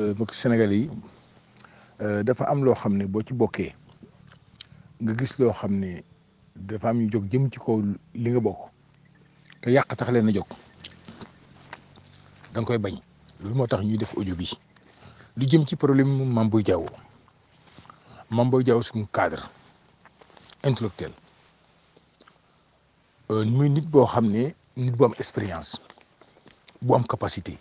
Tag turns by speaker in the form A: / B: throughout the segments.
A: mbokk Sénégal yi dafa am loo xam ne boo ci bokkee nga gis loo xam ne dafa am ñu jóg jëm ci kaw li nga bokk te yàq tax leen a jóg da nga koy bañ loolu moo tax ñuy def audio bi lu jëm ci problème mu Mame Boye Diao Mame Boye Diao suñu cadre intellectuel muy nit boo xam ne nit bu am expérience bu am capacité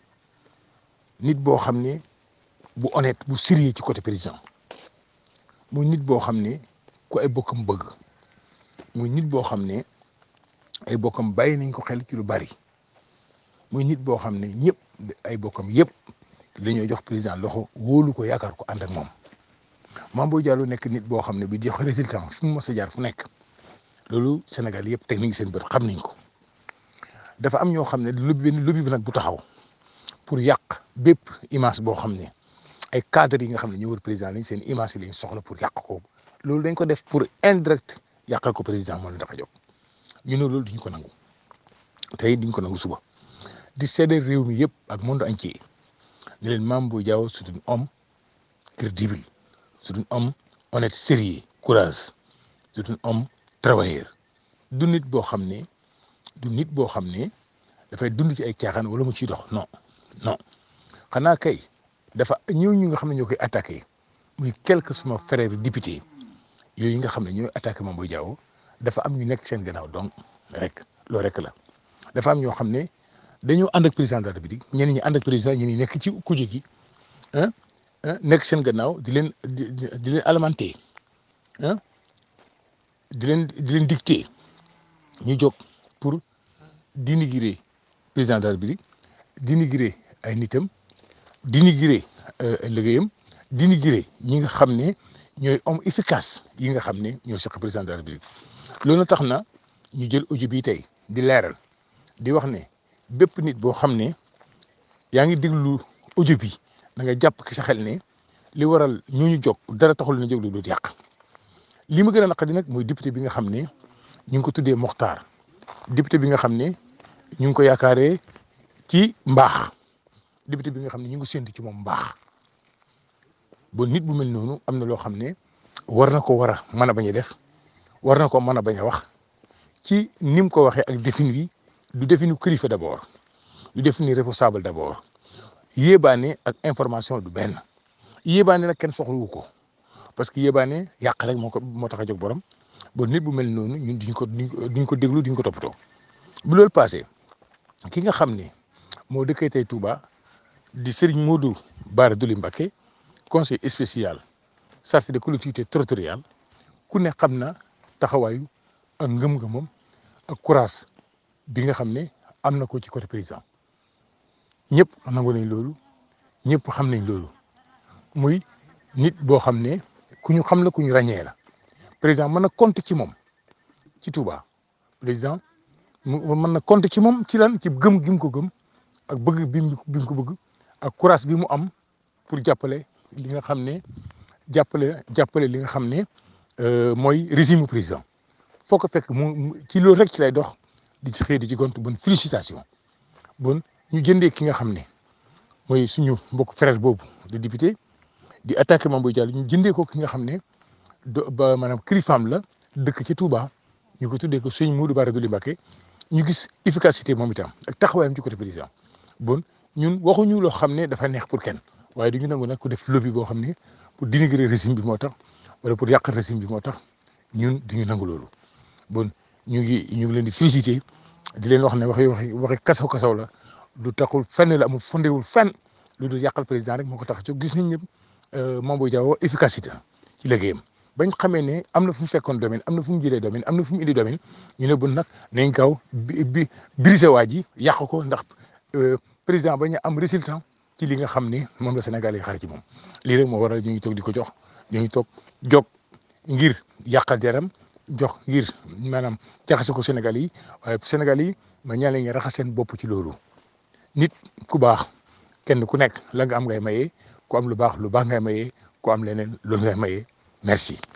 A: nit boo xam ne bu honnête bu sérieux ci côté président muy nit boo xam ne ku ay bokkam bëgg muy nit boo xam ne ay bokkam bàyyi nañ ko xel ci lu bari muy nit boo xam ne ñëpp ay bokkam yëpp dañoo jox président loxo wóolu ko yaakaar ko ànd ak moom Mame Boye Diao nekk nit boo xam ne bi jox résultat fu mu mës a jaar fu nekk loolu Sénégal yëpp teg nañ seen bët xam nañ ko dafa am ñoo xam ne lu benn lobby bi nag bu taxaw pour yàq bépp image boo xam ne ay cadres yi nga xam ne ñoo wër président lañ seen image yi lañ soxla pour yàq ko loolu dañ ko def pour indirect yàqal ko président moo leen tax a jóg ñu ne loolu duñ ko nangu tey duñ ko nangu suba di seede réew mi yëpp ak monde entier ne leen Mame Boye Diao c'est un homme crédible c'est un homme honnête sérieux courage c'est un homme travailleur du nit boo xam ne du nit boo xam ne dafay dund ci ay caaxaan wala mu ciy dox non non xanaa kay dafa ñëw ñu nga xam ne ñoo koy attaqué muy quelque suma frère député yooyu nga xam ne ñooy attaqué Mame Boye Diao dafa am ñu nekk seen gannaaw donc rek loolu rek la dafa am ñoo xam ne dañoo ànd ak président de la République ñenn ñi ànd ak président ñenn ñi nekk ci kuje gi ah nekk seen gannaaw di leen di di leen alimenter ah di leen di leen dicter ñu jóg pour dénigrer président de la République dénigrer ay nitam dénigrer liggéeyam dénigrer ñi nga xam ne ñooy homme efficace yi nga xam ne ñoo seq président de la République loolu tax na ñu jël audio bi tey di leeral di wax ne bépp nit boo xam ne yaa ngi déglu audio bi da nga jàpp ki sa xel ne li waral ñooñu jóg dara taxul na jóg lu dul yàq li ma gën a naqari nag mooy député bi nga xam ne ñu ngi ko tuddee Mokhtar député bi nga xam ne ñu ngi ko yaakaaree ci mbaax député bi nga xam ne ñu ngi séntu ci moom mbaax ba nit bu mel noonu am na loo xam ne war na ko war a mën a bañ a def war na ko mën a bañ a wax ci ni mu ko waxee ak défini bi du défini kilifa d'abord du défini responsable d'abord yéebaane ak information du benn yéebaane nag kenn soxlawu ko parce que yéebaane yàq rek moo ko moo tax a jóg borom ba nit bu mel noonu ñun duñ ko duñ ko déglu duñ ko toppatoo bu loolu passé ki nga xam ne moo dëkkee tey Touba di Serigne Modou Bara Dolly Mbacké conseil spécial chargé de collectivité territoriale ku ne xam na taxawaayu ak ngëm-ngëmam ak courage bi nga xam ne am na ko ci côté président ñëpp nangu nañ loolu ñëpp xam nañ loolu muy nit boo xam ne ku ñu xam la ku ñu ràññee la président mën na compter ci moom ci Touba président mu mën na compter ci moom ci lan ci gëm gi mu ko gëm ak bëgg bi mu ko bëgg ak courage bi mu am pour jàppale li nga xam ne jàppale jàppale li nga xam ne mooy régime président foo ko fekk mu ci loolu rek ci lay dox di ci xëy di ci gont bon félicitation bon ñu jëndee ki nga xam ne mooy suñu mbokk frère boobu de député di attaqué Mame Boye Diao ñu jëndee ko ki nga xam ne do ba maanaam kilifaam la dëkk ci Touba ñu ko tuddee ko sëñ Modou Bara Dolly Mbacké ñu gis efficacité moom itam ak taxawaayam ci côté président bon ñun waxuñu loo xam ne dafa neex pour kenn waaye du ñu nangu nag ku def lobby boo xam ne pour dénigrer régime bi moo tax wala pour yàq régime bi moo tax ñun du ñu nangu loolu bon ñu ngi ñu ngi leen di féliciter di leen wax ne waxi waxi waxi kasaw kasaw la du taxul fenn la amul fondewul fenn lu dul yàqal président rek moo ko tax a jóg gis nañ ne Mame Boye Diao efficacité ci liggéeyam bañ xamee ne am na fu mu fekkoon domaine am na fu mu jëlee domaine am na fu mu indi domaine ñu ne bon nag nañ gaaw bi bi brisé waa ji yàq ko ndax président bañ a am résultat ci li nga xam ne moom la Sénégal yi xaar ci moom lii rek moo waral ñu ngi toog di ko jox ñu ngi toog jóg ngir yàqal jaram jox ngir maanaam jaxase ko Sénégal yi waaye Sénégal yi ma ñaan la ñu raxas seen bopp ci loolu nit ku baax kenn ku nekk la nga am ngay maye ku am lu baax lu baax ngay maye ku am leneen loolu ngay maye merci.